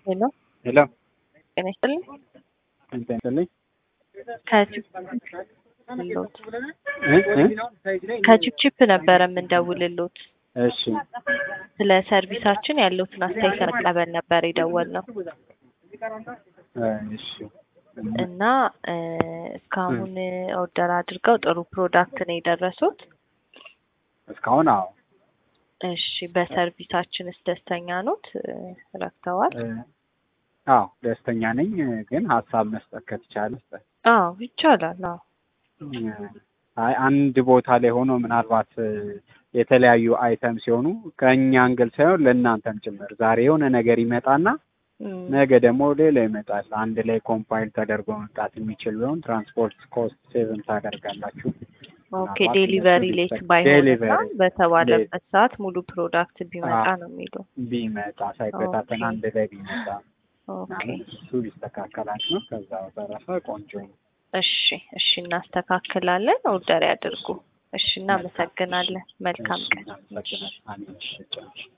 ሄሎ ሄሎ ጤና ይስጥልኝ። እንትን ይስጥልኝ ከችፕሎት እ እ ከችፕችፕ ነበረ የምንደውልሎት እሺ ስለ ሰርቪሳችን ያለውትን አስተያየት ለመቀበል ነበር የደወልነው እ እሺ እና እ እስካሁን ኦርደር አድርገው ጥሩ ፕሮዳክት ነው የደረሱት። እስካሁን አዎ እሺ በሰርቪሳችንስ ደስተኛ ኖት? እ ረክተዋል? እ አዎ ደስተኛ ነኝ። ግን ሀሳብ መስጠት ከተቻለ መስጠት አዎ ይቻላል። አዎ አይ አንድ ቦታ ላይ ሆኖ ምናልባት እ የተለያዩ አይተም ሲሆኑ ከእኛ አንግል ሳይሆን ለእናንተም ጭምር ዛሬ የሆነ ነገር ይመጣና እም፣ ነገ ደግሞ ሌላ ይመጣል። አንድ ላይ ኮምፓይል ተደርጎ መምጣት የሚችል ቢሆን ትራንስፖርት ኮስት ሴቭን ታደርጋላችሁ። ኦኬ ምናልባት ዴሊቨሪ እነሱ ሌት ቢጠቅ- ባይሆንና ዴሊቨሪ በተባለበት ሰዓት ሙሉ ፕሮዳክት ቢመጣ አዎ። ነው የሚሉ። ቢመጣ ሳይበታተን ኦኬ። አንድ ላይ ቢመጣ ኦኬ እሱ ቢስተካከላች ነው። ከዛ በተረፈ ቆንጆ ነው። እሺ እሺ እናስተካክላለን። ኦርደር ያድርጉ። እሺ እናመሰግናለን። መልካም እሺ፣ ቀን። እናመሰግናለን። አሜን። እሺ፣ ጨርሽ